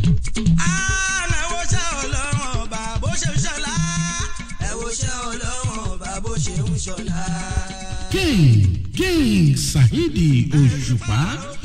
àmẹ́wò ṣẹ́ ọlọ́run ọba bó ṣe ń ṣọlá ẹ̀wò ṣẹ́ ọlọ́run ọba bó ṣe ń ṣọlá. king king saheedi òṣùpá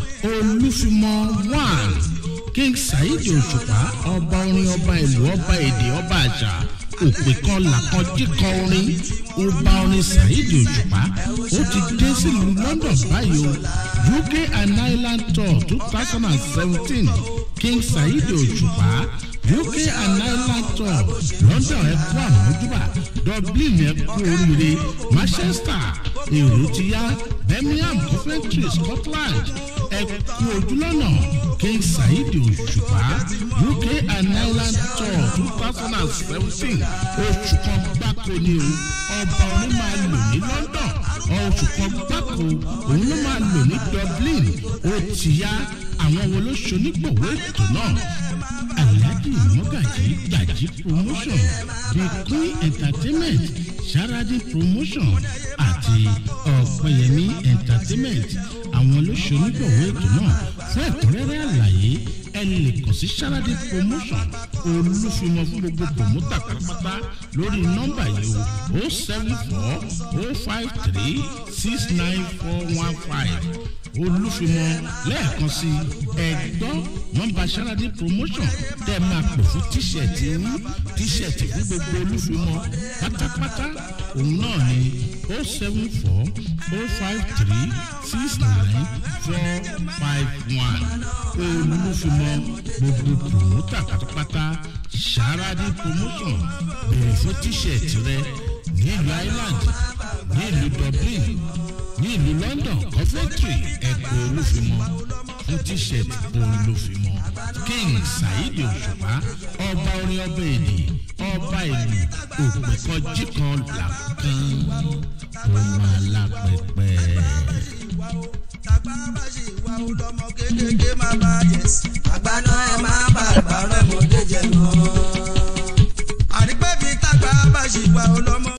olúfimọ one king saheedi òṣùpá ọba orin ọba ìlú ọba èdè ọba àṣà òpè kan làkan jíkan orin ọba orin saheedi òṣùpá ó ti dé sílùú london báyìí o uk and ireland tour two thousand and seventeen king saheedi òṣùpá uk and ireland tour london ẹ kú àmójúbà dublin ẹ kú oríire manchester èrò ti yá birmingham coventry scotland ẹ kú ojúlọ́nà king saheedi òṣùpá uk and ireland tour two thousand and seventeen oṣù kan gbáko ni o ọba orin máa lò ní london oṣù kan gbáko òun ló máa lò ní dublin ó ti yá àwọn wo ló ṣonígbọ̀wọ́ ètò náà alhaji mọ́gàjì gbàjí promotion the queen entertainment saradi promotion àti ọ̀pẹ̀yẹmí entertainment àwọn ló ṣonígbọ̀wọ́ ètò náà fún ẹ̀kúnrẹ́rẹ́ àlàyé ẹ lè kàn sí saradi promotion olúfimọ fún gbogbo promoter pátápátá lórí nọ́mbà yìí o o seven four o five three six nine four one five olúfimọ lẹ́ẹ̀kan sí ẹ̀gbọ́n nọ́mbà saradi promotion tẹ́ ẹ máa pè fún tíṣẹ̀tì yín tíṣẹ̀tì fún gbogbo olúfimọ pátápátá òun náà ni o seven four o five three six nine four five one olúfimọ gbogbo promoter pátápátá saradi promotion bèrè fún tíṣẹ̀tì rẹ nílùú island nílùú dublin ní ìlú london coventry ẹ̀kọ́ olúfimọ́ fún t-shirt olúfimọ́ king saheed òṣùpá ọba orin ọba èdè ọba ìlú òpèkọ jíkan làkàn ọmọ alápẹpẹ. tàgbà bá ṣe ìwà ọlọmọ kékeré má bá yẹ sí. àgbà náà ẹ má bà bàrẹ̀ mọ́dé jẹ náà. àrípẹ́ bíi tàgbà bá ṣe ìwà ọlọmọ.